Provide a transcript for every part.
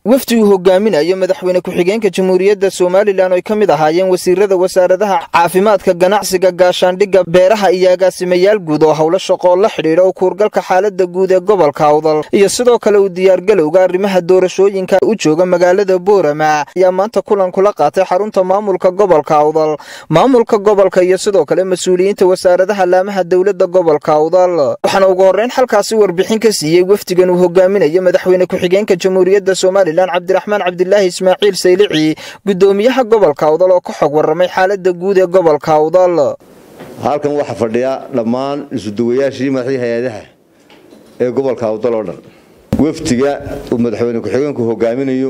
wafdi uu hogaaminayo madaxweyne ku-xigeenka jamhuuriyadda somalilan oo ay ka mid ahaayeen wasiirada wasaaradaha caafimaadka ganacsiga gaashaandhigga beeraha iyo agaasimayaal guud oo howlo shaqoo la xidhiidha oo kuurgalka xaalada guud ee gobolka awdal iyo sidoo kale uu diyaargalowga arrimaha doorashooyinka u jooga magaalada boorama ayaa maanta kulan kula qaatay xarunta maamulka gobolka awdal maamulka gobolka iyo sidoo kale mas-uuliyiinta wasaaradaha laamaha dowladda gobolka awdal waxaana ugu horreyn xalkaasi warbixin ka siiyey wafdigan uu hogaaminayo madaxweyne ku-xigeenka jamhuuriyadda somalilan cabdiraxmaan cabdilaahi ismaaciil saylici gudoomiyaha gobolka awdal oo ka xog warramay xaalada guud ee gobolka awdal halkan waxaa fadhiya dhammaan isuduwayaashii madaxdii hay-adaha ee gobolka awdal oo dhan wafdiga uu madaxweyne ku-xigeenku hogaaminayo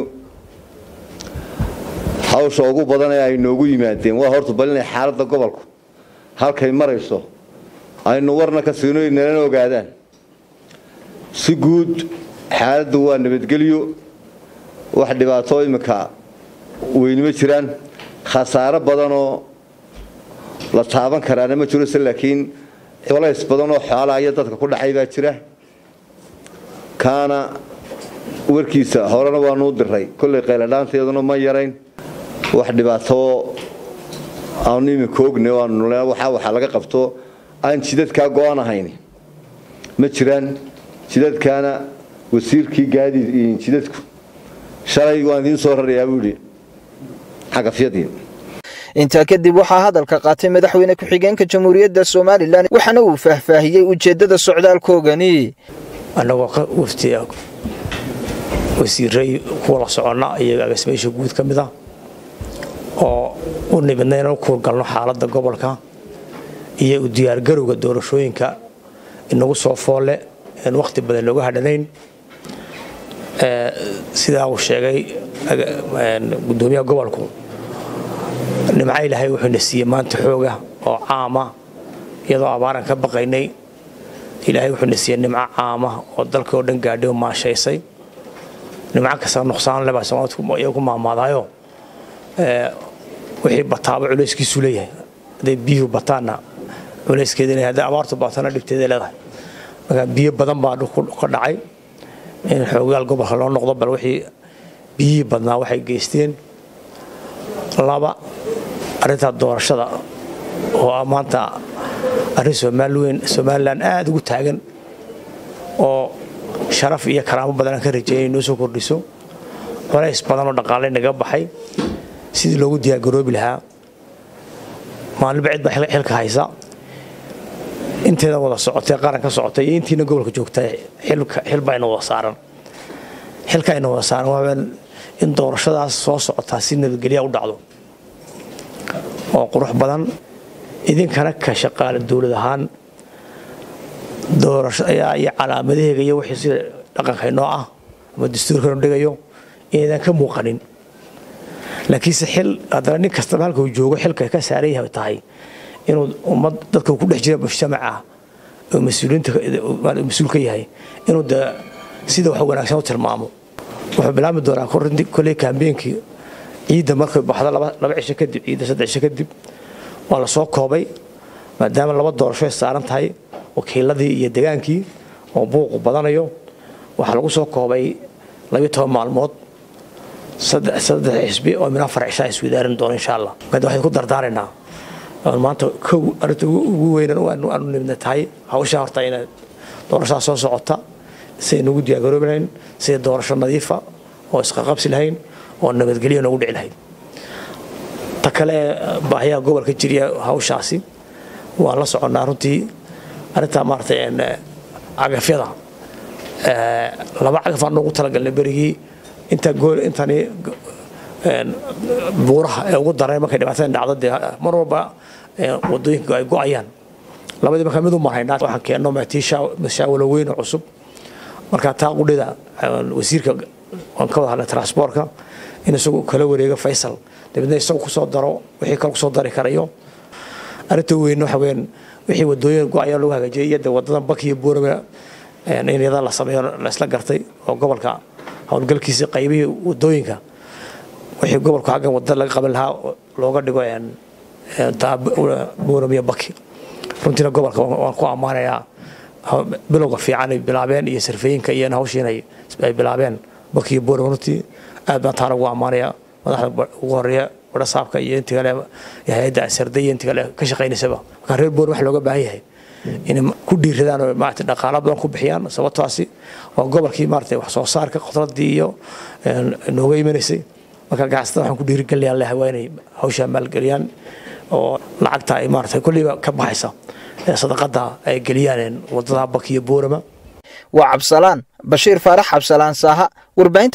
hawsha ugu badan ee ay noogu yimaadeen waa horta bal inay xaaladda gobolku halkay marayso aynu warna ka siino nalana ogaadaan si guud xaaladdu waa nabadgelyo wax dhibaato iminka weynima jiraan khasaaro badanoo la taaban karaana ma jiro se laakiin culays badanoo xoolaha iyo dadka ku dhacay baa jira kaana warkiisa horena waanuu diray kollay qayladhaanteeduna ma yarayn wax dhibaato aanu iminka ogne waxa waxaa laga qabto aan jidadkaa go-an ahayn ma jiraan jidadkaana wasiirkii gaadiid jidadku shalay waan idiin soo rarayaa buu yidhi xagafyadii intaa kadib waxaa hadalka qaatay madaxweyne ku-xigeenka jamhuuriyadda somalilan waxaana uu faahfaahiyey ujeeddada socdaalkoogani annagoo ka waftiya wasiiray kuwala soconna iyo agaasimeysha guud ka mid a oo u nimidna inaan u kuurgalno xaaladda gobolka iyo u diyaargarowga doorashooyinka inagu soo foolle aan wakhti badan looga hadhanayn sidaa uu sheegay gudoomiyaha gobolku nimco ilaahay wuxuuna siiyey maanta xooga oo caama iyadoo abaaran ka baqaynay ilaahay wuxuuna siiyey nimco caama oo dalka oo dhan gaadhay oo maashaysay nimco kasta nuqsaan leba soomaalidku ku maamaadayo wixii bataaba culayskiisu leeyahay hadday biyuhu bataanna culayskeeda leeyahay hadday abaartu baatana dhibteeda leedahay marka biyo badan baa ka dhacay in xoogaal gobolka loo noqdo bal wixii biyihii badnaa waxay geysteen laba arrintaa doorashada oo ah maanta arrin somaliweyn somalilan aada ugu taagan oo sharaf iyo karaamo badan aan ka rajeeyay inoo soo kordhiso colays badan oo dhaqaale naga baxay sidii loogu diyaargaroobi lahaa maalinba cid baa xilka haysa inteeda wada socotay qaran ka socotay iyo intiina gobolka joogtay xilba ayna wada saaran xilka ayna wada saaran waa in doorashadaas soo socotaa si nabadgelya u dhacdo oo qurux badan idinkana ka shaqaale dowlad ahaan doorashada iyo calaamadaheega iyo wixii sida dhaqanka inoo ah ama dastuurkanu dhigayo inaydan ka muuqanin laakiinse xil haddana nin kastaba halka uu joogo xilka ka saaran yahay tahay inuu ummad dadka ku dhex jira mujtamaca oo mas-uuliyiinta mas-uul ka yahay inuu de sida wax wanaagsan u tilmaamo wuxuu bilaabmi doonaa kolley kaambeenkii ciidda markay baxdo laba cisho kadib ciidda saddex cisho kadib waa la soo koobay maadaama laba doorasho ay saaran tahay wakiiladii iyo degaankii oo buuqu badanayo waxaa lagu soo koobay labiyo toban maalmood saddex xisbi oo min afar cishaa iswadaarin doono insha allah marka waxaan ku dardaaraynaa maanta kow arrinta ugu weynan aanu nimidna tahay hawshaa horta ina doorashadaa soo socota siday nagu diyaargaroobi lahayn siday doorasho nadiifa oo isqaqabsi lahayn oo nabadgelyo noogu dhici lahayd ta kale baahiyaha gobolka jiriya hawshaasi waan la soconnaa runtii arrintaa maaragtay cagafyada laba cagaf aan noogu talagalnay berigii inta gool intani buuraha ee ugu daray markay dhibaatada dhacdo dee mar walba wadooyinka ay go-ayaan labadii markaa mid u marhaynaa waxaan keenno mashaawalo weyn oo cusub markaa taa qudhida wasiirka waan ka wada hadlay transportka in isagu kala wareego faysal dabeedna isagu kusoo daro wixii kale kusoo dari karayo arrinta weyn waxa weyaan wixii wadooyin go-ayaan lagu hagaajiyay iyo dee wadada baki iyo buurama in iyada la sameeyo la isla gartay oo gobolka howlgalkiisa qaybihii wadooyinka wixii gobolku xaggan wadada laga qaban lahaa looga dhigo buuramiyo baki runtiina gobolka waan ku ammaanayaa bilowga fiican ay bilaabeen iyo sarfeeyinka iyo hawshiin ay bilaabeen bakiyo boorama runtii aad baan taana ugu ammaanaya madaxda ugu horeeya warasaabka iyo intii kale hay-adda asarda iyo intii kale ka shaqaynaysaba marka reer boorama waxa looga baahan yahay inay ku dhiiradaan oo maarata dhaqaala badan ku bixiyaan sababtaasi waa gobolkii maarata wax soo saarka khudradii iyo nooga imanaysay marka ganacsatada waxaan ku dhiirigelinayaan leeyahay waa inay hawshaa maalgeliyaan oo lacagta ay maarata kolliba ka baxaysa ee sadaqada ay geliyaan wadada bakiyo boorama waa cabsalaan bashiir faarax cabsalaan saaha warbaahinta